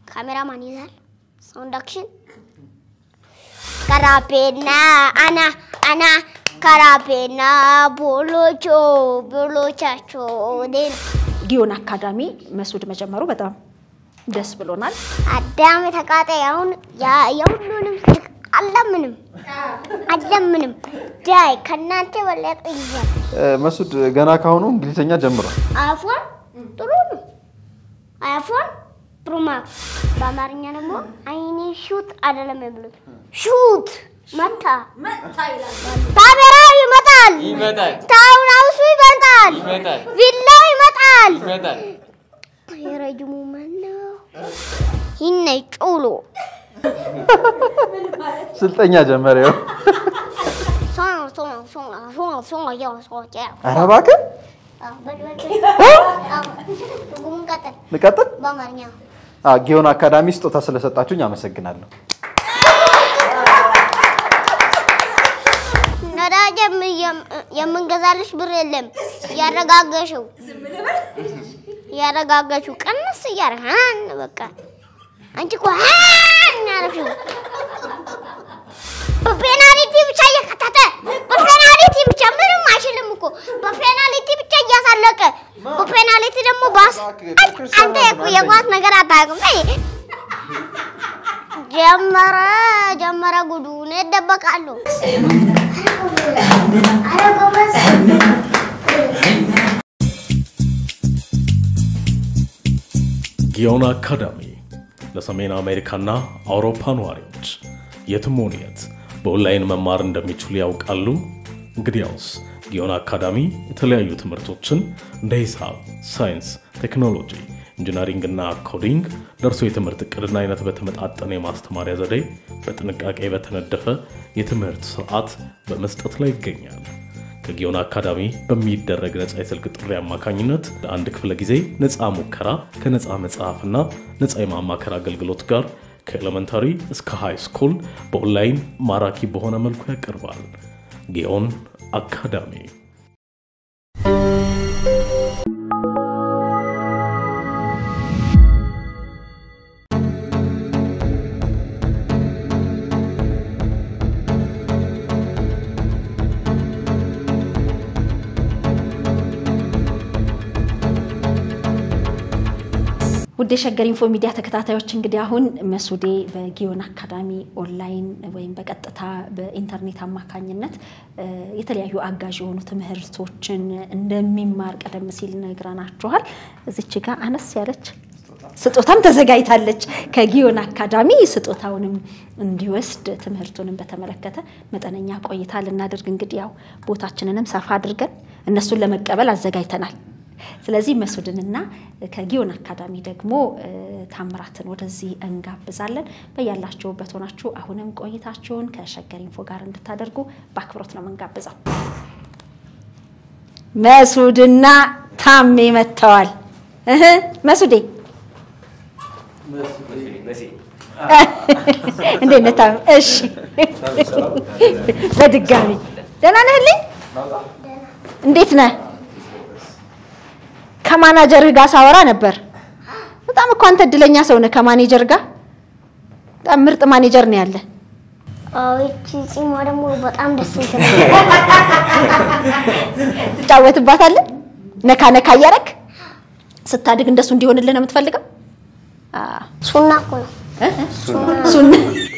ካሜራማን ይዛል። ሳውንድ አክሽን ከራፔና አና አና ከራፔና ቦሎቾ ቦሎቻቾ ዴን ጊዮን አካዳሚ መስዑድ መጀመሩ በጣም ደስ ብሎናል። አዳም ተቃጣይ አሁን ያ- የሁሉንም ስልክ አለምንም አለምንም ዳይ ከእናንተ በለጠ ይዛል። መስዑድ ገና ካሁኑ እንግሊዝኛ ጀምሯል። አይፎን ጥሩ ነው። አይፎን ፕሮማክስ በአማርኛ ደግሞ አይኔ ሹት አይደለም የሚሉት ሹት መታ ካሜራው ይመጣል፣ ይመጣል ታውራውሱ ይመጣል፣ ይመጣል ቪላው ይመጣል። ይመጣል። የረጅሙ ማነው? ይነ ጩሎ ስልጠኛ ጀመረ። ይኸው። ሶና ሶና ሶና ሶና ሶና ያው ሶና ያው ኧረ እባክህ አዎ፣ በል በል በል። አዎ፣ ትርጉሙን ቀጥል ልቀጥል። በአማርኛ አ፣ ጊዮን አካዳሚ ስጦታ ስለሰጣችሁኝ አመሰግናለሁ። ነዳጅ የም- የም- የምንገዛልሽ ብር የለም። ያረጋገሽው ያረጋገሽው ቀንስ እያደረግሽ ሀን በቃ አንቺ እኮ ሀን ያደረግሽው በፔናልቲ ብቻ እየከተተ በፔናልቲ ብቻ ምንም አይችልም እኮ በፔናልቲ ብቻ እያሳለቀ በፔናልቲ ደግሞ ባስ አንተ የኳ- የኳስ ነገር አታውቅም። አይ ጀመረ ጀመረ ጉዱ እኔ እደበቃለሁ። ጊዮን አካዳሚ ለሰሜን አሜሪካና አውሮፓ ነዋሪዎች የትም ሆኑ የት በኦንላይን መማር እንደሚችሉ ያውቃሉ? እንግዲያውስ ጊዮን አካዳሚ የተለያዩ ትምህርቶችን እንደ ሂሳብ፣ ሳይንስ፣ ቴክኖሎጂ፣ ኢንጂነሪንግ እና ኮዲንግ ለእርሶ የትምህርት እቅድና አይነት በተመጣጠነ የማስተማሪያ ዘዴ በጥንቃቄ በተነደፈ የትምህርት ስርዓት በመስጠት ላይ ይገኛል። ከጊዮን አካዳሚ በሚደረግ ነፃ የስልክ ጥሪ አማካኝነት ለአንድ ክፍለ ጊዜ ነፃ ሙከራ ከነፃ መጽሐፍና ነፃ የማማከር አገልግሎት ጋር ከኤሌመንታሪ እስከ ሃይ ስኩል በኦንላይን ማራኪ በሆነ መልኩ ያቀርባል። ጊዮን አካዳሚ ውድ የሸገር ኢንፎ ሚዲያ ተከታታዮች እንግዲህ አሁን መስዑዴ በጊዮን አካዳሚ ኦንላይን ወይም በቀጥታ በኢንተርኔት አማካኝነት እ፣ የተለያዩ አጋዥ የሆኑ ትምህርቶችን እንደሚማር ቀደም ሲል ነግረናችኋል። እዚች ጋር አነስ ያለች ስጦታም ተዘጋጅታለች ከጊዮን አካዳሚ ስጦታውንም እንዲወስድ ትምህርቱንም በተመለከተ መጠነኛ ቆይታ ልናደርግ እንግዲህ ያው ቦታችንንም ሰፋ አድርገን እነሱን ለመቀበል አዘጋጅተናል። ስለዚህ መስዑድንና ከጊዮን አካዳሚ ደግሞ እ፣ ታምራትን ወደዚህ እንጋብዛለን። በያላችሁበት ሆናችሁ አሁንም ቆይታችሁን ከሸገር ኢንፎ ጋር እንድታደርጉ በአክብሮት ነው የምንጋብዘው። መስዑድና ታሜ መጥተዋል። እህ መስዑዴ እንዴት ነህ ታሜ? እሺ በድጋሚ ደህና ነህልኝ? እንዴት ነህ? ከማናጀርህ ጋር ሳወራ ነበር። በጣም እኮ አንተ እድለኛ ሰው ነህ። ከማኔጀር ጋር በጣም ምርጥ ማኔጀር ነው ያለ። አዎ ይቺ ጺሟ ደግሞ በጣም ደስ ትላል። ትጫወትባታለህ ነካ ነካ እያደረግ ስታድግ እንደሱ እንዲሆንልህ ነው የምትፈልገው? አዎ። ሱና እኮ ነው። ሱና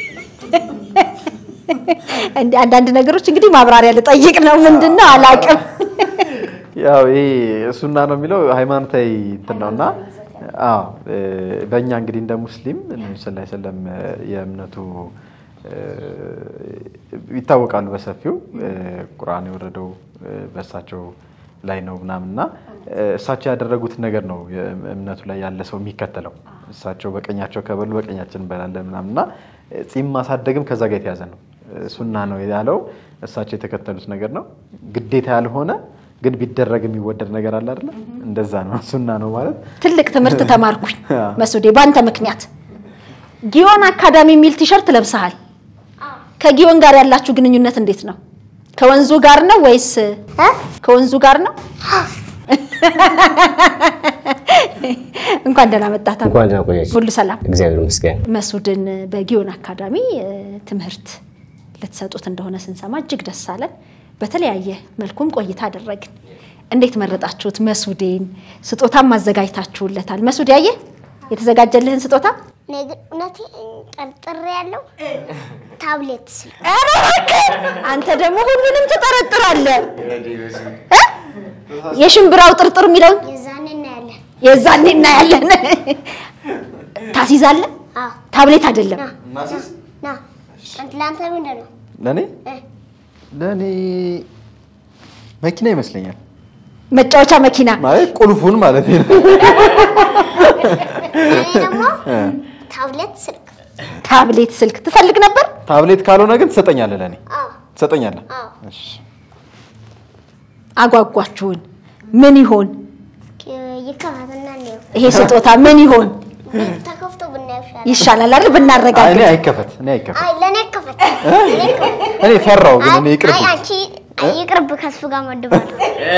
እንደ አንዳንድ ነገሮች እንግዲህ ማብራሪያ ልጠይቅ ነው። ምንድን ነው አላውቅም። ያው ይሄ ሱና ነው የሚለው ሃይማኖታዊ እንትን ነው እና አዎ እ፣ በእኛ እንግዲህ እንደ ሙስሊም ነብዩ ሰለላሁ ዐለይሂ ወሰለም የእምነቱ እ፣ ይታወቃሉ በሰፊው እ፣ ቁርአን የወረደው እ፣ በእሳቸው ላይ ነው ምናምን እና እ፣ እሳቸው ያደረጉት ነገር ነው እምነቱ ላይ ያለ ሰው የሚከተለው። እሳቸው በቀኛቸው ከበሉ በቀኛችን እንበላለን ምናምን እና እ፣ ጺም ማሳደግም ከዛ ጋር የተያዘ ነው። እ፣ ሱና ነው ያለው እሳቸው የተከተሉት ነገር ነው። ግዴታ ያልሆነ ግን ቢደረግ የሚወደድ ነገር አለ አይደለ? እንደዛ ነው ሱና ነው ማለት። ትልቅ ትምህርት ተማርኩኝ አዎ። መስዑዴ፣ በአንተ ምክንያት። ጊዮን አካዳሚ የሚል ቲሸርት ለብሰሃል። ከጊዮን ጋር ያላችሁ ግንኙነት እንዴት ነው? ከወንዙ ጋር ነው ወይስ እ? ከወንዙ ጋር ነው? እንኳን ደህና መጣህ ታሜ። እንኳን ደህና ቆያችሁ። ሁሉ ሰላም? እግዚአብሔር ይመስገን። መስዑድን በጊዮን አካዳሚ እ፣ ትምህርት ልትሰጡት እንደሆነ ስንሰማ እጅግ ደስ አለን። በተለያየ መልኩም ቆይታ አደረግን። እንዴት መረጣችሁት? መስዑዴን ስጦታም አዘጋጅታችሁለታል። መስዑድ ያየ የተዘጋጀልህን ስጦታ እኔ ግን እውነቴ ጠርጥሬ ያለው ታብሌት ስልክ ኧረ እባክህ! አንተ ደግሞ ሁሉንም ትጠረጥራለህ እ? የሽምብራው ጥርጥር የሚለውን የዛኔ እናያለን። የዛኔ እናያለን። ታስይዛለህ? አዎ ታብሌት አይደለም። ና ና አንተ ለአንተ ምንድን ነው? ለእኔ እ፣ ለእኔ መኪና ይመስለኛል መጫወቻ መኪና ማለት ቁልፉን ማለት ነው። እኔ ደግሞ ታብሌት ስልክ ታብሌት ስልክ ትፈልግ ነበር? ታብሌት ካልሆነ ግን ትሰጠኛለህ፣ ለእኔ አዎ ትሰጠኛለህ። አዎ እሺ። አጓጓችሁን። ምን ይሆን ይከፋትና እንየው። ይሄ ስጦታ? ምን ይሆን ተከፍቶ ብናየው ይሻላል። ይሻላል አይደል? አይ፣ ብናረጋግጥ። እኔ አይከፈት፣ እኔ አይከፈት። አይ ለእኔ ይከፈት። ለእኔ ይከፈት። እኔ ፈራው ግን እኔ አይ ይቅርብ። አይ፣ አንቺ ይቅርብ፣ ከሱ ጋር መድባለሁ።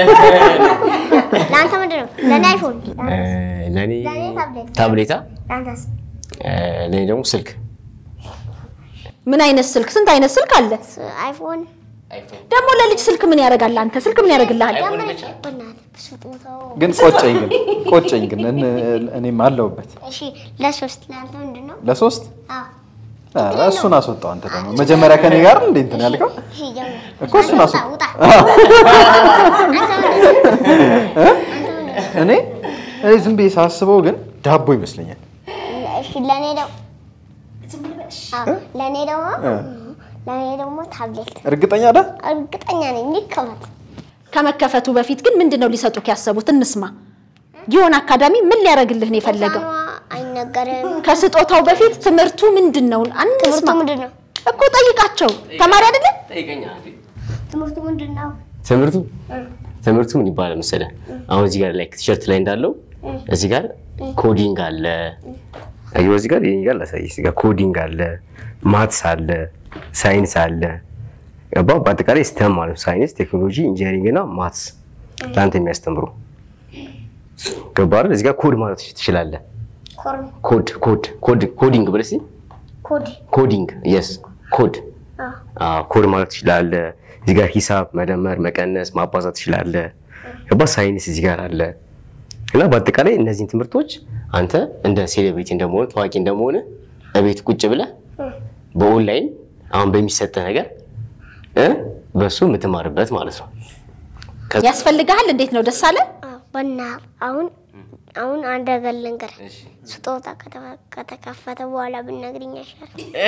ለአንተ ምንድን ነው? ለእኔ አይፎን፣ እ፣ ለእኔ ለእኔ ታብሌት፣ ታብሌታ፣ ለአንተስ? እ፣ ለእኔ ደግሞ ስልክ ምን አይነት ስልክ? ስንት አይነት ስልክ አለ? አይፎን ደግሞ ለልጅ ስልክ ምን ያደርጋል? አንተ ስልክ ምን ያደርግልሃል? በእናትህ ስጦታው። ግን ቆጨኝ፣ ግን ቆጨኝ፣ ግን እን- እኔም አለሁበት። እሺ ለሶስት ለአንተ ምንድን ነው? ለሶስት አዎ ኧረ እሱን አስወጣው። አንተ ደግሞ መጀመሪያ ከኔ ጋር እንዴ እንትን ያልከው እሺ ጀምር። እኮ እሱን አንተ አስወጣው። ውጣ፣ ውጣ። አንተ ምንድን ነው? እኔ እኔ ዝም ብዬ ሳስበው ግን ዳቦ ይመስለኛል። እሺ ለእኔ ደግሞ አዎ፣ ለእኔ ደግሞ ለእኔ ደግሞ ታብሌት እርግጠኛ ዳ እርግጠኛ ነኝ ይከፈት። ከመከፈቱ በፊት ግን ምንድን ነው ሊሰጡክ ያሰቡት? እንስማ። ጊዮን አካዳሚ ምን ሊያደርግልህ ነው የፈለገው? ህፃኗ አይነገርም። ከስጦታው በፊት ትምህርቱ ምንድን ነው? ትምህርቱ አንስማ ምንድን ነው? እኮ ጠይቃቸው። ተማሪ አይደለም? ትምህርቱ ምንድን ነው? ትምህርቱ ትምህርቱ ምን ይባላል መሰለህ? አሁን እዚህ ጋር ላይ ቲሸርት ላይ እንዳለው እዚህ ጋር ኮዲንግ አለ። አየሁ እዚህ ጋር ይሄ ጋር ላሳይህ። እዚህ ጋር ኮዲንግ አለ፣ ማትስ አለ፣ ሳይንስ አለ። ገባህ? በአጠቃላይ ስተም ማለት ነው። ሳይንስ፣ ቴክኖሎጂ፣ ኢንጂነሪንግ እና ማትስ ለአንተ የሚያስተምሩ ገባህ አይደል? እዚህ ጋር ኮድ ማለት ትችላለህ። ኮርን ኮድ ኮድ ኮድ ኮዲንግ ብለህ እስኪ ኮድ ኮዲንግ የስ ኮድ አዎ። አዎ፣ ኮድ ማለት ትችላለህ። እዚህ ጋር ሂሳብ መደመር፣ መቀነስ፣ ማባዛት ትችላለህ። ገባ ሳይንስ እዚህ ጋር አለ እና በአጠቃላይ እነዚህን ትምህርቶች አንተ እንደ ሴሌብሪቲ እንደመሆነ ታዋቂ እንደመሆነ እቤት ቁጭ ብለህ በኦንላይን አሁን በሚሰጥህ ነገር እ በሱ የምትማርበት ማለት ነው። ያስፈልግሃል? እንዴት ነው ደስ አለ? አዎ፣ በና አሁን አሁን አንድ ነገር ልንገርህ። ስጦታ ከተፈ- ከተከፈተ በኋላ ብነግርኝ ይሻላል።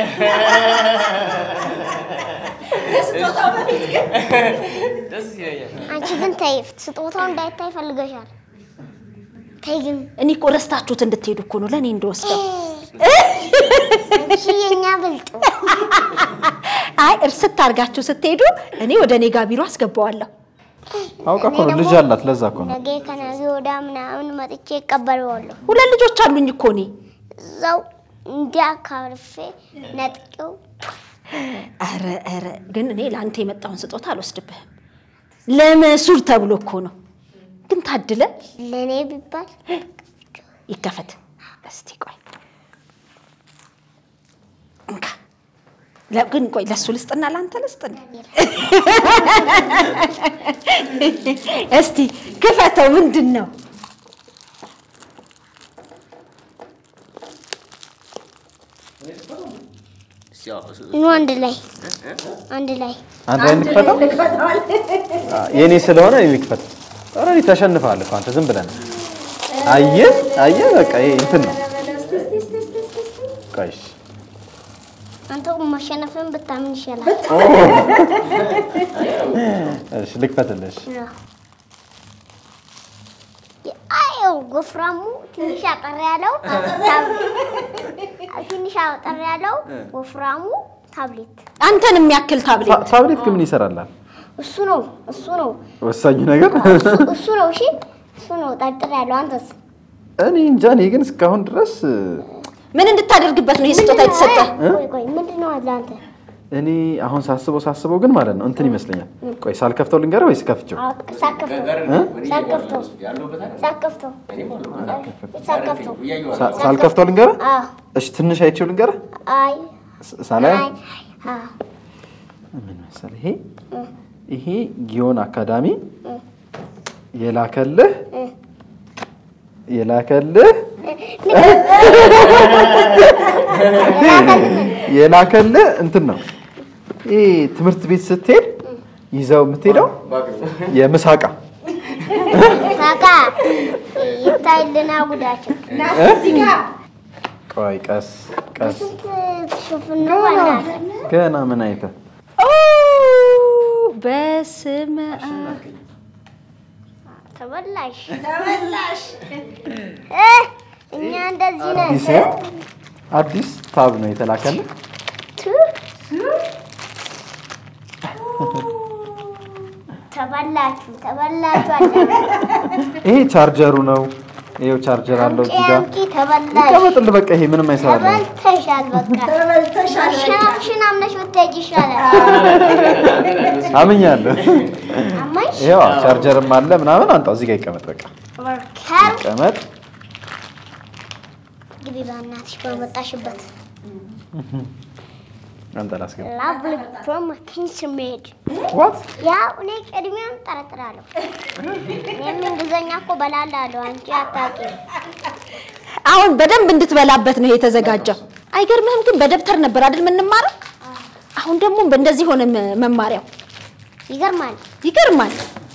አንቺ ግን ተይ፣ ስጦታው እንዳይታይ ፈልገሻል። ተይ ግን እኔ እኮ ረስታችሁት እንድትሄዱ እኮ ነው ለእኔ እንደወስደው። አንቺ የኛ ብልጡ አይ እርስት አድርጋችሁ ስትሄዱ እኔ ወደ እኔ ጋ ቢሮ አስገባዋለሁ። አውቃ እኮ ነው ልጅ አላት። ለዛ እኮ ነው ነገ ከነገ ወዲያ ምናምን መጥቼ እቀበለዋለሁ። ሁለት ልጆች አሉኝ እኮ እኔ። እዛው እንዲያካርፌ ነጥቄው ኧረ ኧረ ግን እኔ ለአንተ የመጣውን ስጦታ አልወስድብህም። ለመሱር ተብሎ እኮ ነው። ግን ታድለ ለእኔ ቢባል ይከፈት። እስቲ ቆይ እንካ። ለ- ግን ቆይ ለእሱ ልስጥና ለአንተ ልስጥና። እስቲ ክፈተው። ምንድን ነው? ኑ አንድ ላይ አንድ ላይ አንድ ላይ እንክፈተው። የኔ ስለሆነ እኔ ልክፈት። ኧረ እኔ ተሸንፈሃል እኮ አንተ ዝም ብለህ ነው። አየህ አየህ፣ በቃ ይሄ እንትን ነው። ቆይ እሺ። አንተ መሸነፍን ብታምን ይሻላል። እሺ ልክፈትልሽ። አየው ወፍራሙ ትንሽ አጠር ያለው ትንሽ አጠር ያለው ወፍራሙ ታብሌት አንተን የሚያክል ታብሌት ታ- ታብሌት ግን ምን ይሰራላል? እሱ ነው እሱ ነው ወሳኙ ነገር እሱ ነው። እሺ እሱ ነው ጠርጥር ያለው። አንተስ እኔ እንጃ። እኔ ግን እስካሁን ድረስ ምን እንድታደርግበት ነው ይህ ስጦታ የተሰጠ? ቆይ ቆይ ምንድን ነው አለ አንተ እኔ አሁን ሳስበው ሳስበው ግን ማለት ነው እንትን ይመስለኛል። ቆይ ሳልከፍተው ልንገረው ወይስ ከፍቼው? ሳከፍተው ሳከፍተው ሳከፍተው ሳከፍተው ሳ- ሳልከፍተው ልንገረህ? አዎ እሺ ትንሽ አይቼው ልንገረህ? አይ ስ- ሳላየው አይ አዎ ምን መሰለህ ይሄ ይሄ ጊዮን አካዳሚ የላከልህ የላከልህ የላከልህ እንትን ነው። ይሄ ትምህርት ቤት ስትሄድ ይዘው የምትሄደው የምሳቃ ሳቃ ይታይልና ጉዳችን ቆይ ቀስ ቀስ ስንት ሽፍን ነው አላት ገና ምን አይተህ ኦ በስመ አብ ተበላሽ ተበላሽ እኛ እንደዚህ ነን አዲስ አዲስ ታብ ነው የተላከልህ። ቱ ተበላችሁ ተበላችሁ አለ ይሄ ቻርጀሩ ነው። ይሄው ቻርጀር አለው እዚህ ጋር አምጪ ተበላሽ ይቀመጥልህ። በቃ ይሄ ምንም አይሰራልህም። ተበልተሻል በቃ ተበልተሻል ሽናሽን አምነሽ ብትሄጂ ይሻላል አምኛለሁ። አማሽ ይሄው ቻርጀርም አለ ምናምን። አንጣው እዚህ ጋር ይቀመጥ። በቃ ከር ይቀመጥ። ግቢ በእናትሽ በመጣሽበት አንተ ላስገባ። ላቭሊ ፍሮም ኪንስ ሜድ ዋት ያው እኔ ቅድሚያም ጠረጥራለሁ እኔም እንግሊዝኛ እኮ በላለሁ አንቺ አታውቂም አሁን በደንብ እንድትበላበት ነው የተዘጋጀው። አይገርምህም? ግን በደብተር ነበር አይደል የምንማረው? አሁን ደግሞ እንደዚህ ሆነ መ- መማሪያው። ይገርማል ይገርማል።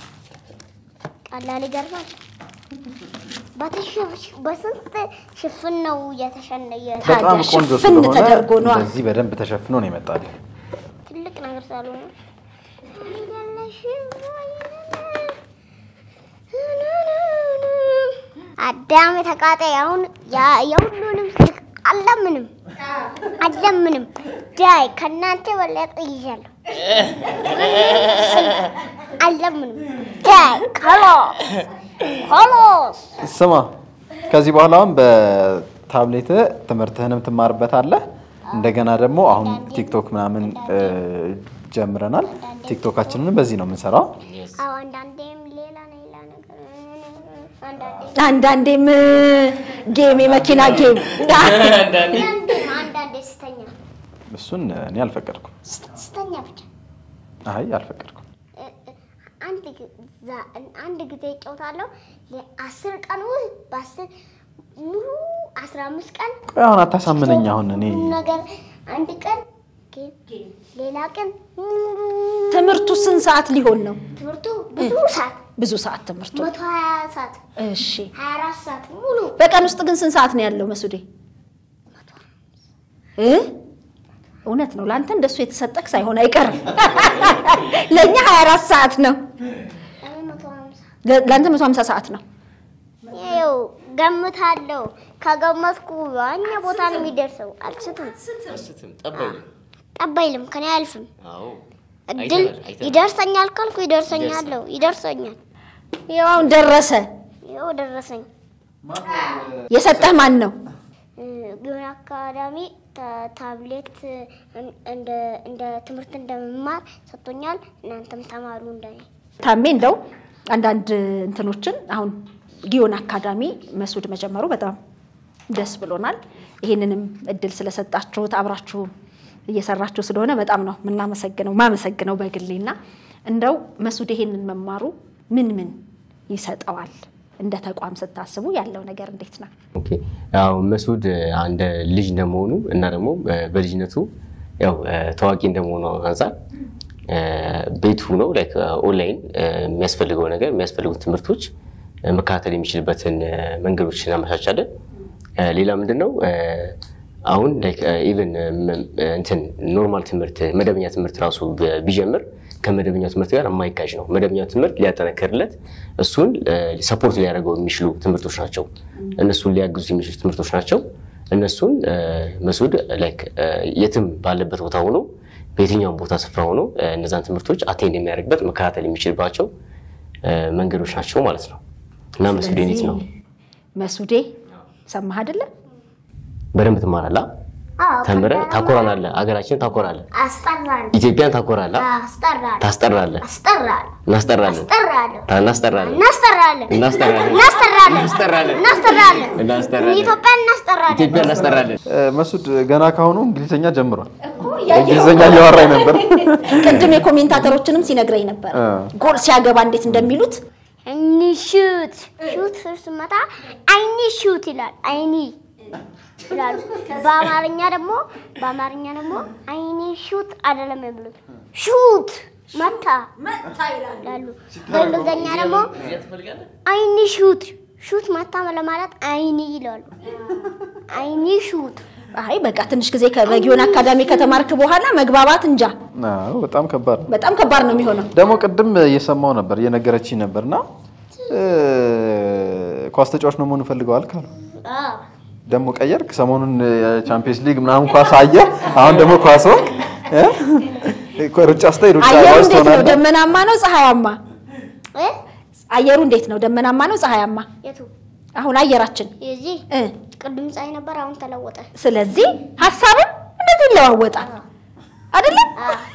ቀላል ይገርማል በተሸ- በስንት ሽፍን ነው የተሸነየ በጣም ታዲያ ቆንጆ ሽፍን ስለሆነ ተደርጎ ነዋ። እንደዚህ በደንብ ተሸፍኖ ነው የመጣልህ። ትልቅ ነገር ሳልሆነ አዳም የተቃጣይ አሁን ያ- የሁሉንም ስልክ አለምንም አለምንም ዳይ ከእናንተ በለጠ ይዣለሁ አለምንም ዳይ ከሎስ ኮሎስ ስማ ከዚህ በኋላ አሁን በታብሌት ትምህርትህንም ትማርበታለህ። እንደገና ደግሞ አሁን ቲክቶክ ምናምን እ, ጀምረናል። ቲክቶካችንንም በዚህ ነው የምንሰራው። አዎ አንዳንዴም ሌላ ሌላ ነገር አንዳንዴ አንዳንዴም ጌም የመኪና ጌም አንዳንዴም አንዳንዴ ስተኛ እሱን እኔ አልፈቀድኩም። ስተኛ ብቻ አይ አልፈቀድኩም። እ- እ- አንድ ጊ- ዛ- አንድ ጊዜ እጫወታለሁ አስር ቀን ውስጥ በአስር ሙሉ አስራ አምስት ቀን ቆይ አሁን አታሳምነኝ። አሁን እኔ ሁሉ ነገር አንድ ቀን ጌም፣ ሌላ ቀን ሙሉ ትምህርቱ ስንት ሰዓት ሊሆን ነው? ትምህርቱ ብዙ ሰዓት ብዙ ሰዓት ትምህርቱ። መቶ ሀያ ሰዓት እሺ ሀያ አራት ሰዓት ሙሉ በቀን ውስጥ ግን ስንት ሰዓት ነው ያለው መሱዴ? እ እውነት ነው ለአንተ እንደሱ የተሰጠክ ሳይሆን አይቀርም። ለእኛ 24 ሰዓት ነው፣ እኔ መቶ ሀምሳ ለ- ለአንተ 150 ሰዓት ነው። ይኸው ገምታለሁ። ከገመትኩ ዋኛ ቦታ ነው የሚደርሰው። አልስትም፣ ጠብ አይልም፣ ከኔ አያልፍም። እድል ይደርሰኛል ካልኩ ይደርሰኛለሁ፣ ይደርሰኛል። ይኸው አሁን ደረሰ። ይኸው ደረሰኝ። የሰጠህ ማን ነው? ጊዮን አካዳሚ ታ- ታብሌት እን- እንደ እንደ ትምህርት እንደመማር ሰጥቶኛል። እናንተም ተማሩ እንደኔ። ታሜ እንደው አንዳንድ እንትኖችን አሁን ጊዮን አካዳሚ መስዑድ መጀመሩ በጣም ደስ ብሎናል። ይህንንም እድል ስለሰጣችሁት አብራችሁ እየሰራችሁ ስለሆነ በጣም ነው የምናመሰግነው ማመሰግነው በግሌና እንደው መስዑድ ይሄንን መማሩ ምን ምን ይሰጠዋል? እንደ ተቋም ስታስቡ ያለው ነገር እንዴት ነው? ኦኬ ያው መስዑድ አንድ ልጅ እንደመሆኑ እና ደግሞ እ፣ በልጅነቱ ያው እ፣ ታዋቂ እንደመሆኑ አንጻር እ፣ ቤቱ ነው ላይክ ኦንላይን እ፣ የሚያስፈልገው ነገር የሚያስፈልጉት ትምህርቶች እ፣ መከታተል የሚችልበትን እ፣ መንገዶች እናመቻቻለን። እ፣ ሌላ ምንድን ነው እ፣ አሁን ኢቨን እንትን ኖርማል ትምህርት መደበኛ ትምህርት ራሱ ብ- ቢጀምር ከመደበኛው ትምህርት ጋር የማይጋጭ ነው። መደበኛው ትምህርት ሊያጠነክርለት እሱን ሰፖርት ሊያደርገው የሚችሉ ትምህርቶች ናቸው። እነሱን ሊያግዙ የሚችሉ ትምህርቶች ናቸው። እነሱን እ፣ መስዑድ ላይክ እ፣ የትም ባለበት ቦታ ሆኖ በየትኛውም ቦታ ስፍራ ሆኖ እ፣ እነዛን ትምህርቶች አቴንድ የሚያደርግበት መከታተል የሚችልባቸው እ፣ መንገዶች ናቸው ማለት ነው እና መስዑድ እንዴት ነው መስዑዴ ሰማህ አይደለ? በደንብ ትማራላ? አዎ፣ ተምረ ከዛ ታኮራናለህ፣ ሀገራችን ታኮራለህ፣ አስጠራለሁ ኢትዮጵያን ታኮራለህ፣ አስጠራለሁ ታስጠራለህ፣ አስጠራለሁ እናስጠራለን፣ አስጠራለሁ እናስጠራለን፣ እናስጠራለን እናስጠራለን፣ እናስጠራለን እናስጠራለን፣ እናስጠራለን እናስጠራለን፣ ኢትዮጵያን እናስጠራለን ኢትዮጵያን እናስጠራለን። መሱድ ገና ካሁኑ እንግሊዝኛ ጀምሯል። እንግሊዝኛ እያወራኝ ነበር። ቅድም የኮሜንታተሮችንም ሲነግረኝ ነበር አ። ጎል ሲያገባ እንዴት እንደሚሉት አይኒ ሹት ሹት ስመታ አይኒ ሹት ይላል። አይኒ ይላሉ። በአማርኛ ደግሞ በአማርኛ ደግሞ አይኒ ሹት አይደለም የሚሉት ሹት መታ ይላሉ። በእንግሊዝኛ ደግሞ አይኒ ሹት ሹት መታ ለማለት አይኒ ይላሉ። አይኒ ሹት አይ በቃ ትንሽ ጊዜ ከበጊዮን አካዳሚ ከተማርክ በኋላ መግባባት እንጃ አዎ፣ በጣም ከባድ ነው። በጣም ከባድ ነው የሚሆነው። ደግሞ ቅድም እየሰማው ነበር እየነገረችኝ ነበር እና ኳስ ተጫዋች ነው መሆን እፈልገዋል ካሉ ደግሞ ቀየርክ። ሰሞኑን የቻምፒየንስ ሊግ ምናምን ኳስ አየ። አሁን ደግሞ ኳስ ሆንክ። እ? ሩጫ ስታይ ሩጫ አየሩ ሯጭ እንዴት ነው? ትሆናለህ። ደመናማ ነው ፀሐያማ? እ? አየሩ እንዴት ነው? ደመናማ ነው ፀሐያማ? የቱ አሁን አየራችን የዚህ እ ቅድም ፀሐይ ነበር፣ አሁን ተለወጠ። ስለዚህ ሀሳብም እንደዚህ ይለዋወጣል አይደለም?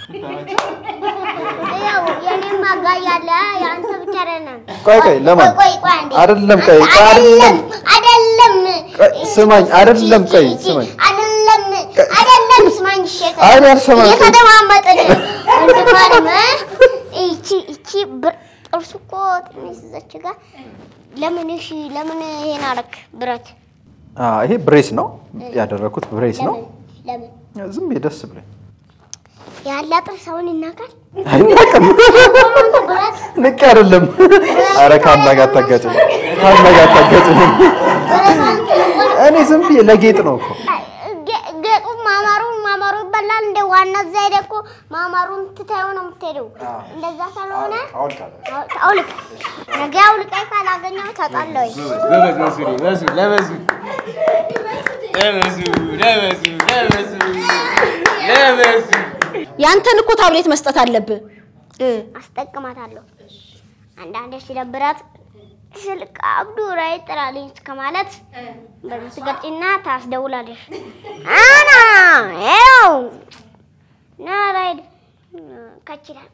ያው የኔም አጋዥ አለ፣ የአንተ ብቻ አይደለም። ቆይ ቆይ ለማን ቆይ ቆይ አንዴ። አይደለም ቆይ ቆይ አይደለም አይደለም ቆይ ስማኝ አይደለም ቆይ ስማኝ አይደለም አይደለም ስማኝ እሺ አይ አልሰማም። እየተደማመጥን ወንድማንም እቺ እቺ ብር- ጥርሱ እኮ ትንሽ እዛች ጋር ለምን እሺ ለምን ይሄን አረክ ብረት አ ይሄ ብሬስ ነው ያደረኩት ብሬስ ነው ለምን ዝም ብዬ ደስ ብሎኝ ያለ ጥርስ አሁን ይናቃል አይናቅም ብረት ንቅ አይደለም አረ ካላ ጋር አታጋጭኝ ካላ ጋር አታጋጭኝ ብረት አንተ ይቆል- እኔ ዝም ብዬ ለጌጥ ነው እኮ ጌ- ጌጡ ማማሩ ማማሩ ይበላል። እንደ ዋና እዛ ሄደህ እኮ ማማሩን ትተኸው ነው የምትሄደው። እንደዛ ስለሆነ አውልቅ፣ ነገ አውልቀህ ካላገኘሁ ተጣለሁኝ። ያንተን እኮ ታብሌት መስጠት አለብህ እ አስጠቅማታለሁ። አንዳንዴ ሲደብራት ስልክ አብዱ ራይ ጥራልኝ እስከ ማለት በዚህ ትገልጪና ታስደውላለሽ። አና ይኸው ና ራይድ ከችላል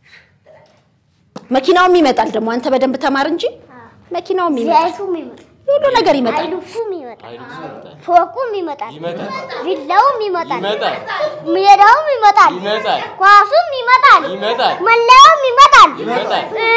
መኪናውም ይመጣል ደግሞ አንተ በደንብ ተማር እንጂ መኪናውም ይመጣል ዘይቱም ይመጣል ሁሉ ነገር ይመጣል አይሉፉም ይመጣል፣ ፎቁም ይመጣል፣ ቪላውም ይመጣል፣ ሜዳውም ይመጣል፣ ኳሱም ይመጣል፣ መለያውም ይመጣል፣ እ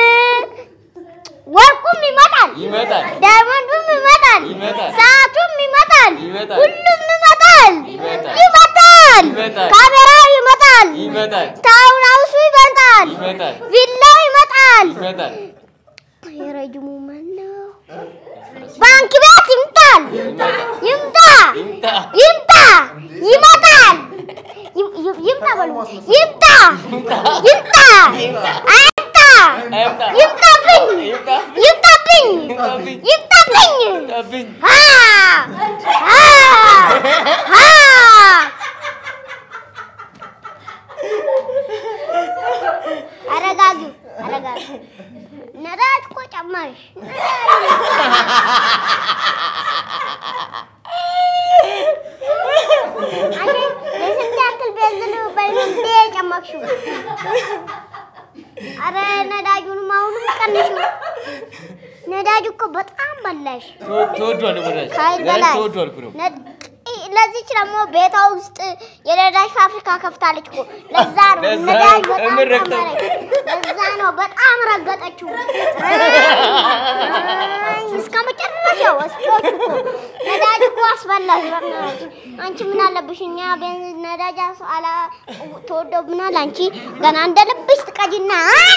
ወርቁም ይመጣል፣ ዳይመንዱም ይመጣል፣ ሰዓቱም ይመጣል፣ ሁሉም ይመጣል፣ ይመጣል፣ ካሜራው ይመጣል፣ ታውን ሃውሱ ይመጣል፣ ቪላው ይመጣል። የረጅሙ ማን ነው? ባንክ ቤት ይምጣል፣ ይምጣ፣ ይምጣ፣ ይመጣል፣ ይም- ይም- ይምጣ በሉ፣ ይምጣ፣ ይምጣ፣ አይምጣ፣ ይምጣብኝ፣ ይምጣብኝ፣ ይምጣብኝ። አ አ አ አረጋጊ አረጋጊ ነዳጅ እኮ ጨመርሽ። አንቺ የስንት ያክል ቤንዚን በልንዴ ጨመርሽው? አረ ነዳጁንም አሁንም ቀንሹ። ነዳጁ እኮ በጣም በላሽ ከኃይል በላይ ነድ- ኢ- ለዚች ደግሞ ቤቷ ውስጥ የነዳጅ ፋብሪካ ከፍታለች እኮ። ለዛ ነው ነዳጅ በጣም ጨመረች። ለዛ ነው በጣም ረገጠችው። አይ፣ እስከ መጨረሻው ወስዶች እኮ ነዳጅ እኮ አስበላሽ። በእናትሽ አንቺ ምን አለብሽ? እኛ ቤንዚን ነዳጅ አስ- አላ ተወዶብናል። አንቺ ገና እንደ ልብሽ ትቀጂና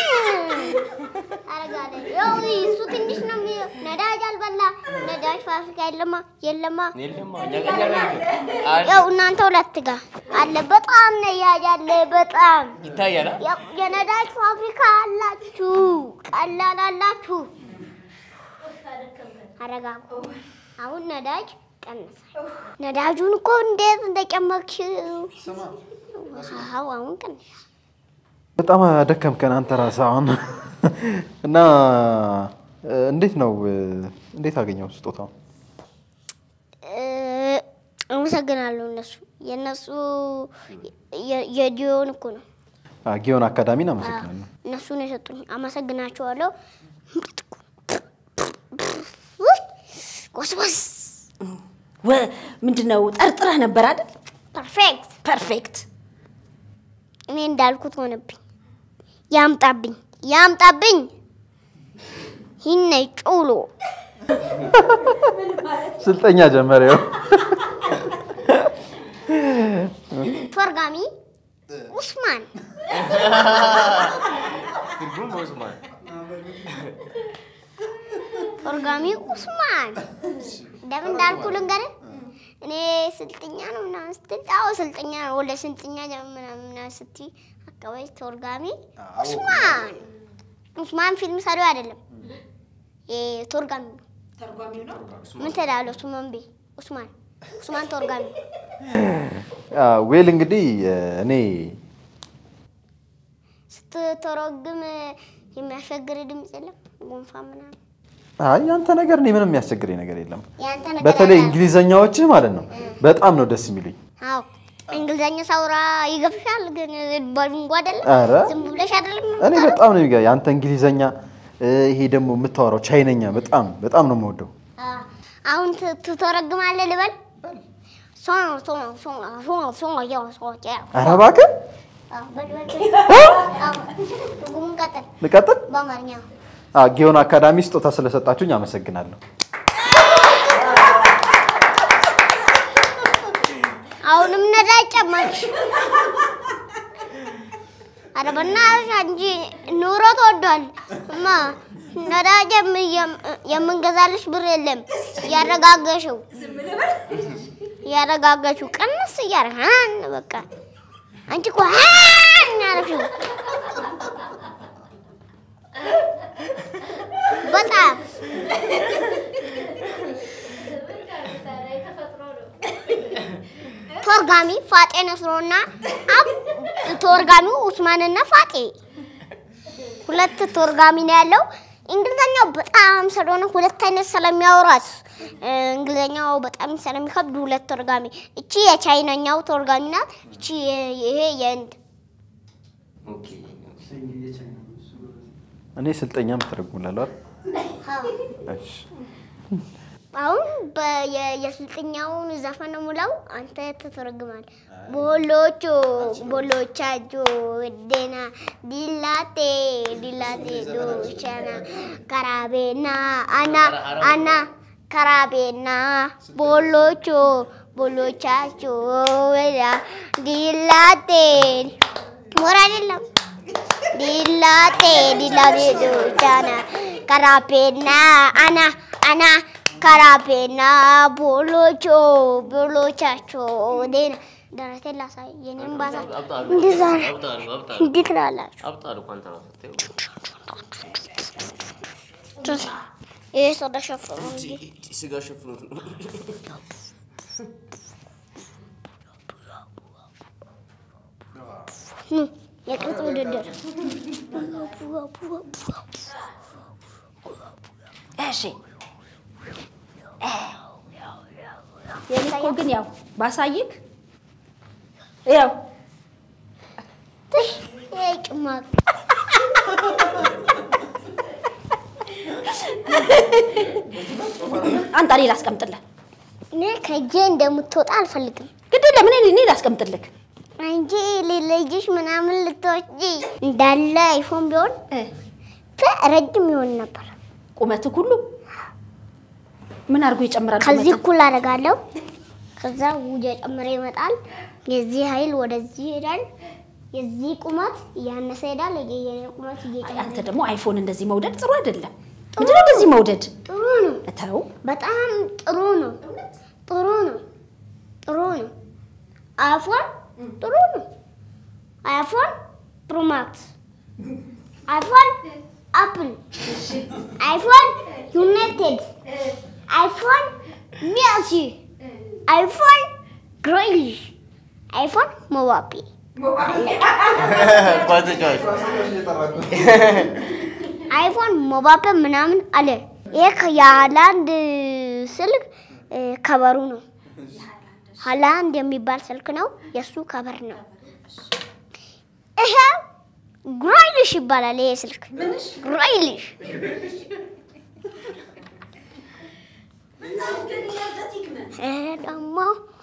አረጋለች። ያው እሱ ትንሽ ነው የሚለው ነዳጅ አልበላ ነዳጅ ፋብሪካ የለማ የለማ ያው እናንተ ሁለት ጋር አለ። በጣም ነዳጅ አለ። በጣም ይታያል። ያው የነዳጅ ፋብሪካ አላችሁ፣ ቀላል አላችሁ። አረጋጉ። አሁን ነዳጅ ቀንሳል። ነዳጁን እኮ እንዴት እንደጨመርሽው አዎ፣ አሁን ቀንሳል። በጣም ደከምከን አንተ ራስህ አሁን እና እ፣ እንዴት ነው እ፣ እንዴት አገኘው ስጦታው? እ፣ አመሰግናለሁ። እነሱ የእነሱ የ- የዲዮን እኮ ነው አ፣ ጊዮን አካዳሚን አመሰግናለሁ። እነሱ ነው የሰጡኝ። አመሰግናቸዋለሁ። ውይ፣ ጎስጎስ ወ- ምንድን ነው ጠርጥረህ ነበር አይደል? ፐርፌክት። ፐርፌክት። እኔ እንዳልኩት ሆነብኝ። ያምጣብኝ ያምጣብኝ። ይህነ ጩሎ ስልጠኛ ጀመረ። ይኸው ተርጓሚ ኡስማን ተርጓሚ ኡስማን እንደምን እንዳልኩ ልንገርህ። እኔ ስልጥኛ ነው ምናምን ስትል አዎ ስልጥኛ ነው ወደ ስልጥኛ ምናምን ምናምን ስትይ አካባቢ ተርጓሚ ኡስማን ኡስማን ፊልም ሰሪው አይደለም ተርጓሚ ነው። ምን ትላለህ? ኡስማን ቤ ኡስማን ኡስማን ተርጓሚ አ፣ ዌል እንግዲህ እ፣ እኔ ስትተረጉም የሚያስቸግር ድምፅ የለም? ጉንፋን ምናምን አይ ያንተ ነገር እኔ ምንም የሚያስቸግረኝ ነገር የለም። ያንተ ነገር በተለይ ያለ- እንግሊዘኛዎችህ ማለት ነው በጣም ነው ደስ የሚሉኝ። አዎ እንግሊዘኛ ሳውራ ይገፍሻል፣ ግን በድንጎ አይደለም። ኧረ ዝም ብለሽ አይደለም እኔ የምታወራው? በጣም ነው የሚገ ያንተ እንግሊዘኛ እ፣ ይሄ ደግሞ የምታወራው ቻይነኛ በጣም በጣም ነው የምወደው። አዎ። አሁን ት- ትተረጉማለህ ልበል? ሶ ሶ ሶ ሶ ሶ ያው ሶ ያው ኧረ እባክህ አዎ፣ በል በል በል። አዎ፣ ትርጉሙን ቀጥል ልቀጥል። በአማርኛ አ፣ ጊዮን አካዳሚ ስጦታ ስለሰጣችሁኝ አመሰግናለሁ። አሁንም ነዳጅ ጨመርሽ። ኧረ በእናትሽ አንቺ ኑሮ ተወዷል እማ። ነዳጅ የም- የም- የምንገዛልሽ ብር የለም። እያረጋገሽው እያረጋገሽው ቀንስ እያደረግሽ ሀን በቃ አንቺ እኮ ሀን ያደረግሽው በጣም ተርጓሚ ፋጤ ነስሮና አብ ተርጓሚው ኡስማንና ፋጤ ሁለት ተርጓሚ ነው ያለው። እንግሊዘኛው በጣም ስለሆነ ሁለት አይነት ስለሚያወራት እ፣ እንግሊዘኛው በጣም ስለሚከብድ ሁለት ተርጓሚ። እቺ የቻይናኛው ተርጓሚ ናት። እቺ የ- ይሄ የህንድ እኔ ስልጠኛ ምትረጉምላለሁ አይደል? እሺ። አሁን በ- የ- የስልጥኛውን ዘፈን ሙላው አንተ ትተረግማል። ቦሎቾ ቦሎቻጆ ደና ዲላቴ ዲላቴ ዶቻና ከራቤና አና አና ከራቤና ቦሎቾ ቦሎቻቾ ወዳ ዲላቴ ሞራ አይደለም ዲላቴ ዲላቴ ዶቻና ከራቤና አና አና ከራቤና ቦሎቾ ቦሎቻቾ ዴና ደረቴን ላሳይ የኔም ባሳ እንደዛ ነው። እንዴት ትላላችሁ? ይሄ ሰው ተሸፍኖ እንጂ ስጋ ሸፍኖት ነው። ኑ የቅርጽ ውድድር እሺ የኔ እኮ ግን ያው ባሳይክ ያው ትሽ ይሄ ጭማቂ አንጣ እኔ ላስቀምጥልህ። እኔ ከእጄ እንደምትወጣ አልፈልግም። ግድ ለምን እኔ ላስቀምጥልህ። አንቺ ልልጅሽ ምናምን ልትወጪ እንዳለ አይፎን ቢሆን እ፣ ተ- ረጅም ይሆን ነበር። ቁመትህ ሁሉ ምን አድርጎ ይጨምራል? ከዚህ ቁመትህ? እኩል አደርጋለሁ። ከዛ ውጀ ጨምረ ይመጣል። የዚህ ኃይል ወደዚህ ይሄዳል። የዚህ ቁመት እያነሰ ይሄዳል። የኔ ቁመት አይ፣ እየጨመረ አንተ ደግሞ አይፎን እንደዚህ መውደድ ጥሩ አይደለም። ምንድነው እንደዚህ መውደድ? ጥሩ ነው። ተው በጣም ጥሩ ነው። ጥሩ ነው። ጥሩ ነው። አይፎን ጥሩ ነው። አይፎን ፕሮማክስ፣ አይፎን አፕል፣ አይፎን ዩናይትድ፣ አይፎን ሜሲ፣ አይፎን ግሬሊሽ፣ አይፎን ሞባፔ። ኳስ ተጫዋች አይፎን ሞባፔ ምናምን አለ። ይሄ የሃላንድ ስልክ እ፣ ከበሩ ነው። ሀላንድ የሚባል ስልክ ነው። የእሱ ከበር ነው። ይሄ ግራይልሽ ይባላል። ይሄ ስልክ ግራይልሽ ይሄ ደግሞ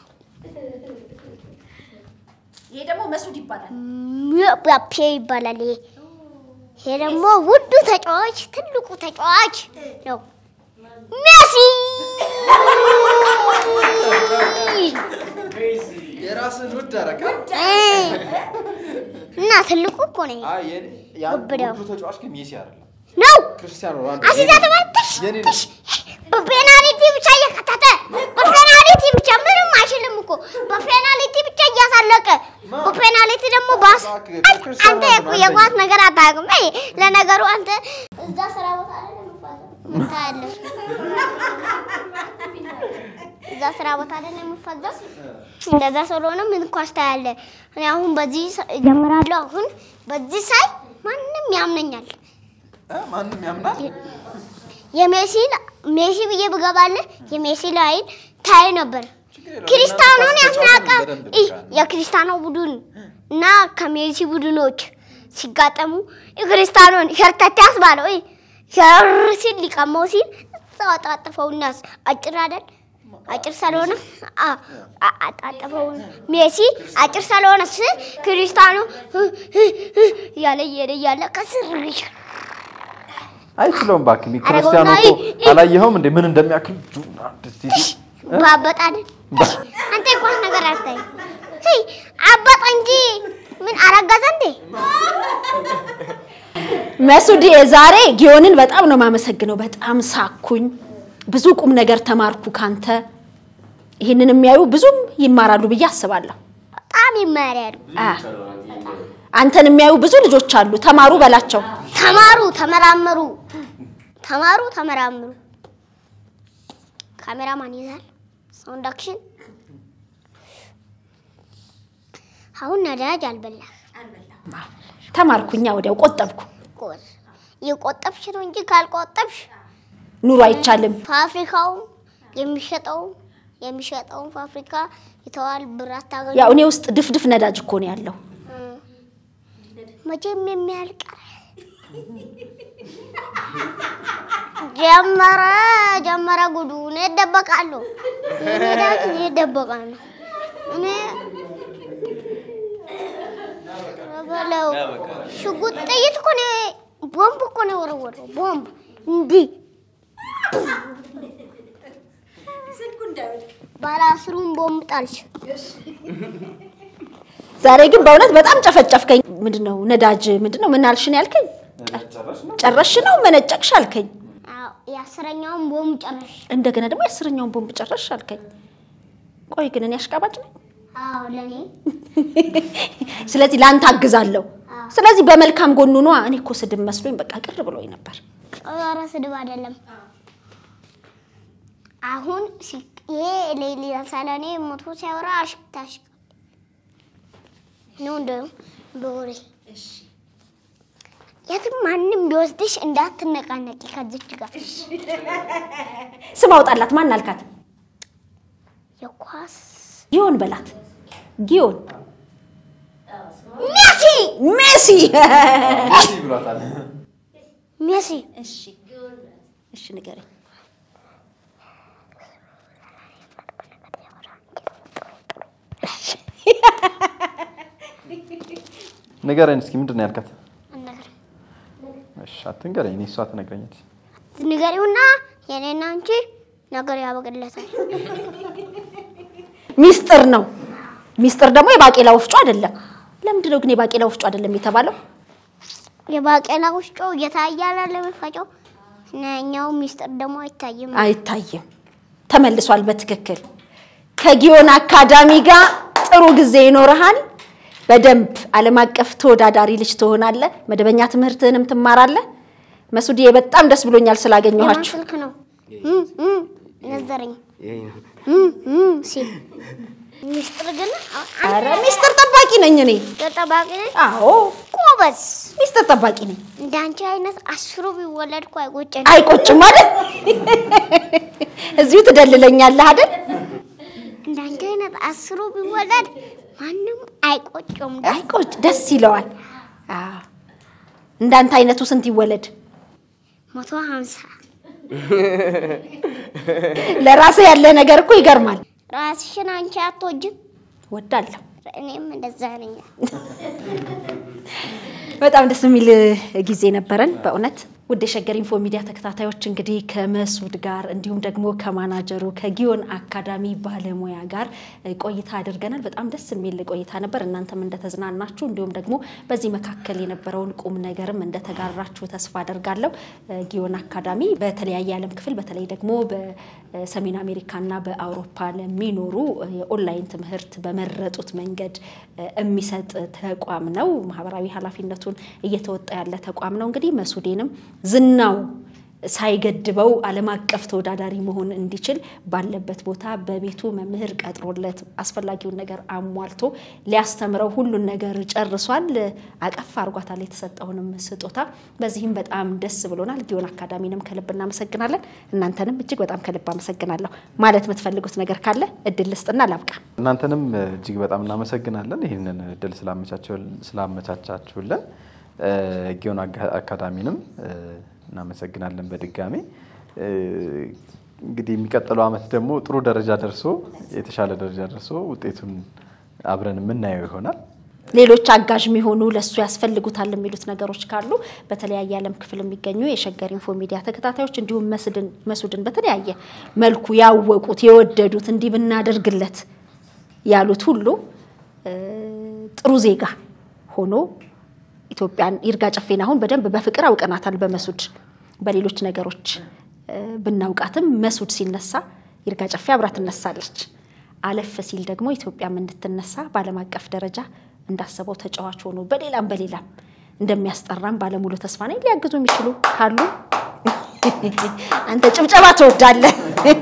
ይሄ ደግሞ መሱድ ይባላል። ምባፔ ይባላል። ይሄ ይሄ ደግሞ ውዱ ተጫዋች ትልቁ ተጫዋች ነው ሜሲ። የራስን ውድ አረጋ እና ትልቁ እኮ ነው ወብደው ውዱ ተጫዋች ግን ሜሲ አይደለም ነው ክርስቲያኖ ሮናልዶ አሲዛ ተማትሽ የኔ ነው። ትሽ በፔናልቲ ብቻ እየከተተ በፔናልቲ ብቻ ምንም አይችልም እኮ በፔናልቲ ብቻ እያሳለቀ በፔናልቲ ደግሞ ባስ አንተ የኳስ ነገር አታውቅም። አይ ለነገሩ አንተ እዛ ስራ ቦታ ላይ ምን ታያለሽ? እዛ ስራ ቦታ ላይ ነው የምፈዘው። እንደዛ ስለሆነ ምን ኳስ ታያለህ? እኔ አሁን በዚህ ስ- እጀምራለሁ። አሁን በዚህ ሳይ ማንም ያምነኛል። ማንም ያምናል የሜሲ ሜሲ ብዬ ብገባልህ የሜሲ ላይን ታይ ነበር። ክሪስታኖን ያስናቀ ኢ የክሪስታኖ ቡድን እና ከሜሲ ቡድኖች ሲጋጠሙ የክሪስታኖን ሸርተቴ አስባለው ኢ ሸር ሲል ሊቀማው ሲል እዛው አጣጥፈውና አጭር አይደል አጭር ስለሆነ አ- አ- አጣጥፈው ሜሲ አጭር ስለሆነ ስ ክሪስታኖ እያለ እየሄደ እያለ ከስር አይችለውም እባክህ ኧረ ክርስቲያኖ ጎናዊ! እኮ አላየኸውም እንዴ ምን እንደሚያክል ጁና እንደዚህ ባበጣልን አንተ እንኳን ነገር አታይ ሄይ አበጠ እንጂ ምን አረገዘ እንዴ? መሱድ ዛሬ ጊዮንን በጣም ነው የማመሰግነው። በጣም ሳኩኝ፣ ብዙ ቁም ነገር ተማርኩ ካንተ። ይህንን የሚያዩ ብዙም ይማራሉ ብዬ አስባለሁ። በጣም ይማሪያሉ። አ፣ አንተን የሚያዩ ብዙ ልጆች አሉ። ተማሩ በላቸው። ተማሩ፣ ተመራመሩ፣ ተማሩ፣ ተመራምሩ። ካሜራማን ይዛል ሳውንድ አክሽን። አሁን ነዳጅ አልበላህ ተማርኩኛ፣ ወዲያው ቆጠብኩ። ጎበዝ። እየቆጠብሽ ነው እንጂ ካልቆጠብሽ ኑሮ አይቻልም። ፋብሪካውም የሚሸጠውም የሚሸጠውን ፋብሪካ የተዋል ብር አታገኙ። ያው እኔ ውስጥ ድፍድፍ ነዳጅ እኮ ነው ያለው። መቼም የሚያልቅ ጀመረ ጀመረ ጉዱ። እኔ እደበቃለሁ። እኔ ዳት እኔ እደበቃለሁ። እኔ በለው ሽጉጥ ጥይት እኮ ነው ቦምብ እኮ ነው የወረወረው። ቦምብ እንዲህ ባለ አስሩን ቦምብ ጣልሽ። ዛሬ ግን በእውነት በጣም ጨፈጨፍከኝ። ምንድነው ነዳጅ ምንድነው ምን አልሽን ያልከኝ? ጨረሽ ነው መነጨቅሽ አልከኝ። አዎ የአስረኛውን ቦምብ ጨረሽ። እንደገና ደግሞ የአስረኛውን ቦምብ ጨረሽ አልከኝ። ቆይ ግን እኔ አሽቃባጭ ነኝ። አዎ ለኔ ስለዚህ ለአንተ አግዛለሁ። ስለዚህ በመልካም ጎኑ ነዋ። እኔ እኮ ስድብ መስሎኝ በቃ ቅር ብሎኝ ነበር። ኧረ ስድብ አይደለም። አሁን ሲ- ይሄ ሌሊ ሰለኔ ሞቶ ሲያወራ አሽክታሽ ነው እንደ በወሬ የትም ማንም ቢወስድሽ እንዳትነቃነቂ ከዚች ጋር ስም አውጣላት። ማን አልካት? የኳስ ጊዮን በላት። ጊዮን ሜሲ ሜሲ። ሜሲ ብሏታል ሜሲ እሺ እሺ፣ ንገረኝ። ንገረኝ እስኪ ምንድን ነው ያልካት ነገር እሺ አትንገረኝ እኔ እሷ ትነግረኛለች ንገሪውና የኔና አንቺ ነገር ያበቅለታል። ሚስጥር ነው። ሚስጥር ደግሞ የባቄላ ወፍጮ አይደለም። ለምንድን ነው ግን የባቄላ ወፍጮ አይደለም የተባለው? የባቄላ ውስጮ እየታየ አይደል የሚፈጨው እና እኛው ሚስጥር ደግሞ አይታይም። አይታይም። ተመልሷል። በትክክል ከጊዮን አካዳሚ ጋር ጥሩ ጊዜ ይኖርሃል። በደንብ ዓለም አቀፍ ተወዳዳሪ ልጅ ትሆናለህ። መደበኛ ትምህርትህንም ትማራለህ። መሱድዬ በጣም ደስ ብሎኛል የማን ስላገኘኋችሁ። ስልክ ነው እም፣ እም፣ ነዘረኝ እም፣ እም ሲል ሚስጥር ግን ኧረ ሚስጥር ጠባቂ ነኝ እኔ። ጠባቂ ነኝ። አዎ ጎበዝ። ሚስጥር ጠባቂ ነኝ። እንደ አንቺ አይነት አስሩ ቢወለድ እኮ አይቆጨኝ። አይቆጭም አይደል? እዚሁ ትደልለኛለህ አይደል? እንደ አንቺ አይነት አስሩ ቢወለድ ማንም አይቆጨውም። አይቆጭ ደስ ይለዋል። አዎ። እንዳንተ አይነቱ ስንት ይወለድ? መቶ ሀምሳ ለራስህ ያለ ነገር እኮ ይገርማል። ራስሽን አንቺ አትወጂም? ወዳለሁ። እኔም እንደዛ ነኝ። በጣም ደስ የሚል ጊዜ ነበረን በእውነት ውድ የሸገር ኢንፎ ሚዲያ ተከታታዮች እንግዲህ ከመሱድ ጋር እንዲሁም ደግሞ ከማናጀሩ ከጊዮን አካዳሚ ባለሙያ ጋር ቆይታ አድርገናል። በጣም ደስ የሚል ቆይታ ነበር። እናንተም እንደተዝናናችሁ እንዲሁም ደግሞ በዚህ መካከል የነበረውን ቁም ነገርም እንደተጋራችሁ ተስፋ አደርጋለሁ። ጊዮን አካዳሚ በተለያየ ዓለም ክፍል በተለይ ደግሞ በሰሜን አሜሪካና በአውሮፓ ለሚኖሩ የኦንላይን ትምህርት በመረጡት መንገድ የሚሰጥ ተቋም ነው። ማህበራዊ ኃላፊነቱን እየተወጣ ያለ ተቋም ነው። እንግዲህ መሱዴንም ዝናው ሳይገድበው ዓለም አቀፍ ተወዳዳሪ መሆን እንዲችል ባለበት ቦታ በቤቱ መምህር ቀጥሮለት አስፈላጊውን ነገር አሟልቶ ሊያስተምረው ሁሉን ነገር ጨርሷል። አቀፍ አርጓታል የተሰጠውንም ስጦታ። በዚህም በጣም ደስ ብሎናል። ጊዮን አካዳሚንም ከልብ እናመሰግናለን። እናንተንም እጅግ በጣም ከልብ አመሰግናለሁ። ማለት የምትፈልጉት ነገር ካለ እድል ልስጥና ላብቃ። እናንተንም እጅግ በጣም እናመሰግናለን ይህንን እድል ስላመቻቻችሁልን። ጊዮን አካዳሚንም እናመሰግናለን በድጋሚ። እንግዲህ የሚቀጥለው ዓመት ደግሞ ጥሩ ደረጃ ደርሶ የተሻለ ደረጃ ደርሶ ውጤቱን አብረን የምናየው ይሆናል። ሌሎች አጋዥ የሚሆኑ ለእሱ ያስፈልጉታል የሚሉት ነገሮች ካሉ በተለያየ ዓለም ክፍል የሚገኙ የሸገር ኢንፎ ሚዲያ ተከታታዮች እንዲሁም መሱድን በተለያየ መልኩ ያወቁት የወደዱት እንዲህ ብናደርግለት ያሉት ሁሉ ጥሩ ዜጋ ሆኖ ኢትዮጵያን ይርጋ ጨፌን አሁን በደንብ በፍቅር አውቀናታል። በመሱድ በሌሎች ነገሮች ብናውቃትም መሱድ ሲነሳ ይርጋ ጨፌ አብራ ትነሳለች። አለፍ ሲል ደግሞ ኢትዮጵያም እንድትነሳ በዓለም አቀፍ ደረጃ እንዳሰበው ተጫዋች ሆኖ በሌላም በሌላም እንደሚያስጠራም ባለሙሉ ተስፋ ነኝ። ሊያግዙ የሚችሉ ካሉ አንተ ጭብጨባ ትወዳለህ።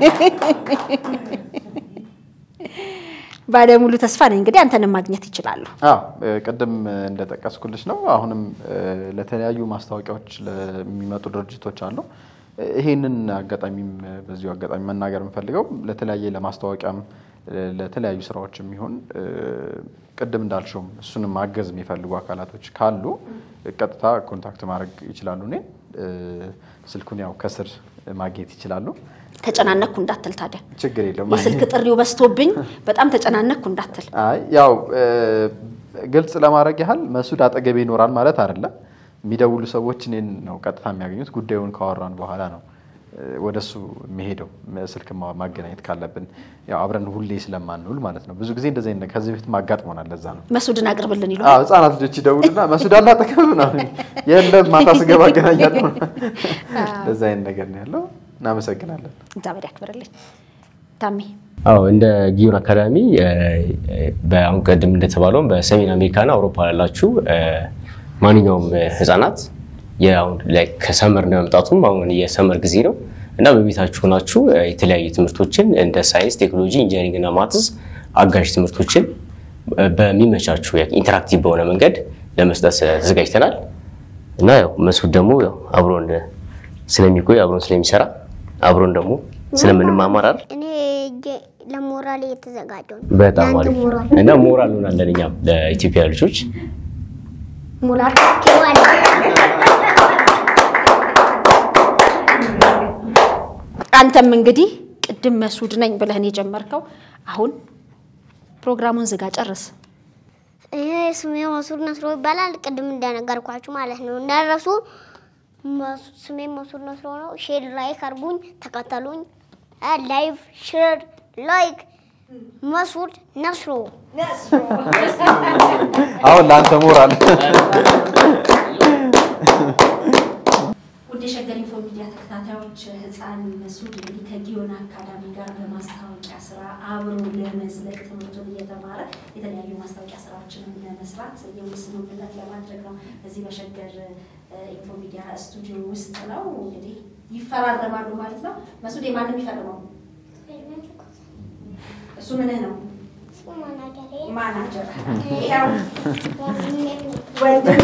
ባለሙሉ ተስፋ ነኝ። እንግዲህ አንተንም ማግኘት ይችላሉ። አዎ ቅድም እንደጠቀስኩልሽ ነው። አሁንም ለተለያዩ ማስታወቂያዎች ለሚመጡ ድርጅቶች አሉ። ይሄንን አጋጣሚም በዚሁ አጋጣሚ መናገር የምፈልገው ለተለያየ ለማስታወቂያም ለተለያዩ ስራዎች የሚሆን ቅድም እንዳልሽውም እሱንም ማገዝ የሚፈልጉ አካላቶች ካሉ ቀጥታ ኮንታክት ማድረግ ይችላሉ። እኔ ስልኩን ያው ከስር ማግኘት ይችላሉ። ተጨናነኩ እንዳትል ታዲያ ችግር የለውም። የስልክ ጥሪው በዝቶብኝ በጣም ተጨናነኩ እንዳትል። አይ ያው ግልጽ ለማድረግ ያህል መሱድ አጠገቤ ይኖራል ማለት አይደለም። የሚደውሉ ሰዎች እኔን ነው ቀጥታ የሚያገኙት። ጉዳዩን ካወራን በኋላ ነው ወደ እሱ የሚሄደው ስልክ ማገናኘት ካለብን ያው አብረን ሁሌ ስለማንውል ማለት ነው። ብዙ ጊዜ እንደዚህ አይነት ከዚህ በፊት ማጋጥሞናል። ለዛ ነው መሱድን አቅርብልን ይሉ አዎ፣ ህጻናት ልጆች ይደውሉና መሱድ አለ አጠገብ ምናምን የለም ማታ ስገባ አገናኛለሁ። እንደዛ አይነት ነገር ነው ያለው። እናመሰግናለን። እግዚአብሔር ያክብርልኝ። ታሜ አዎ እንደ ጊዮን አካዳሚ በአሁን ቀደም እንደተባለውም በሰሜን አሜሪካና አውሮፓ ላላችሁ ማንኛውም ህጻናት ከሰመር እንደመምጣቱም አሁን የሰመር ጊዜ ነው እና በቤታችሁ ሆናችሁ የተለያዩ ትምህርቶችን እንደ ሳይንስ፣ ቴክኖሎጂ፣ ኢንጂነሪንግ እና ማትስ አጋዥ ትምህርቶችን በሚመቻችሁ ኢንተራክቲቭ በሆነ መንገድ ለመስጠት ተዘጋጅተናል እና ያው መሱድ ደግሞ ያው አብሮን ስለሚቆይ አብሮን ስለሚሰራ አብሮን ደግሞ ስለምንማማራር እኔ ለሞራል የተዘጋጀው ነው። በጣም ለአንተ አሪፍ ሞራል እና ሞራል ሆናለን እኛም ለኢትዮጵያ ልጆች ሞራል ኬዋል አንተም እንግዲህ ቅድም መሱድ ነኝ ብለህን የጀመርከው አሁን ፕሮግራሙን ዝጋ፣ ጨርስ። ይሄ ስሜ መሱድ ነስሮ ይባላል። ቅድም እንደነገርኳችሁ ማለት ነው። እንዳረሱ ስሜ መሱድ ነስሮ ነው። ሼር ላይክ አርጉኝ፣ ተከተሉኝ። ላይቭ ሼር ላይክ መሱድ ነስሮ አሁን ለአንተ ሞራል ውድ የሸገር ኢንፎ ሚዲያ ተከታታዮች ህፃን መሱድ እንግዲህ ከጊዮን አካዳሚ ጋር በማስታወቂያ ስራ አብሮ ለመዝለቅ ትምህርቱን እየተማረ የተለያዩ ማስታወቂያ ስራዎችንም ለመስራት የስምምነት ለማድረግ ነው እዚህ በሸገር ኢንፎ ሚዲያ ስቱዲዮ ውስጥ ነው። እንግዲህ ይፈራረማሉ ማለት ነው። መሱድ የማንም የሚፈርመው እሱ ምንህ ነው? ማናጀር ይኸው ወንድም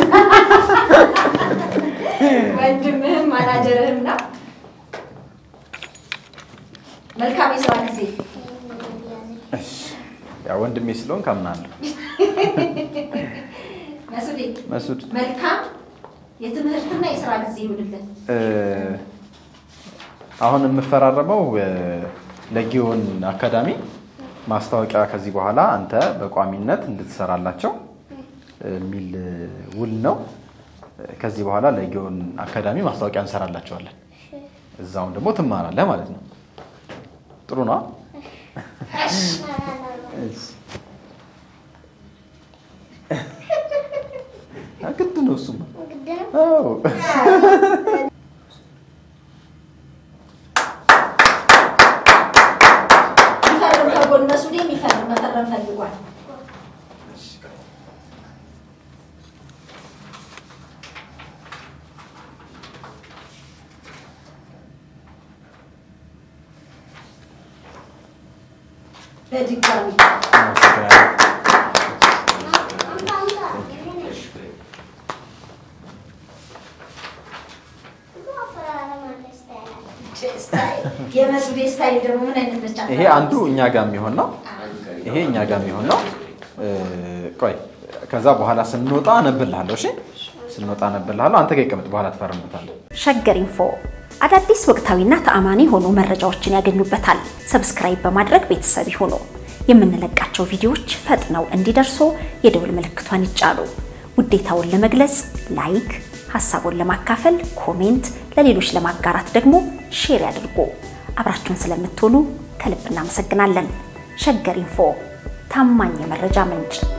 ወንድምህም ማናጀርህም ነው። መልካም የስራ ጊዜ። ያው ወንድሜ ስለሆን ካምናለሁ። መሱዴ መሱድ መልካም የትምህርትና የስራ ጊዜ ይሁንልን። እ፣ አሁን የምፈራረመው እ፣ ለጊዮን አካዳሚ ማስታወቂያ ከዚህ በኋላ አንተ በቋሚነት እንድትሰራላቸው የሚል ውል ነው። ከዚህ በኋላ ለጊዮን አካዳሚ ማስታወቂያ እንሰራላቸዋለን። እዛውን ደግሞ ትማራለህ ማለት ነው። ጥሩ ነው። ግድ ነው እሱማ። ግድ ነው። አዎ። የሚፈርም ከጎን መሱዴ የሚፈርም መፈረም ፈልጓል። በድጋሚ የመሱዴ ስታይል ደግሞ ምን አይነት መቻ ይሄ አንዱ እኛ ጋር የሚሆን ነው። ይሄ እኛ ጋር የሚሆን ነው። እ፣ ቆይ ከዛ በኋላ ስንወጣ አነብልሃለሁ። እሺ፣ ስንወጣ አነብልሃለሁ። አንተ ጋር ይቀመጥ፣ በኋላ ትፈርምበታለህ። ሸገር ኢንፎ አዳዲስ ወቅታዊና ተአማኒ የሆኑ መረጃዎችን ያገኙበታል። ሰብስክራይብ በማድረግ ቤተሰብ ይሁኑ። የምንለቃቸው ቪዲዮዎች ፈጥነው እንዲደርሱ የደውል ምልክቷን ይጫኑ። ውዴታውን ለመግለጽ ላይክ፣ ሀሳቡን ለማካፈል ኮሜንት፣ ለሌሎች ለማጋራት ደግሞ ሼር ያድርጉ። አብራችሁን ስለምትሆኑ ከልብ እናመሰግናለን። ሸገር ኢንፎ ታማኝ የመረጃ ምንጭ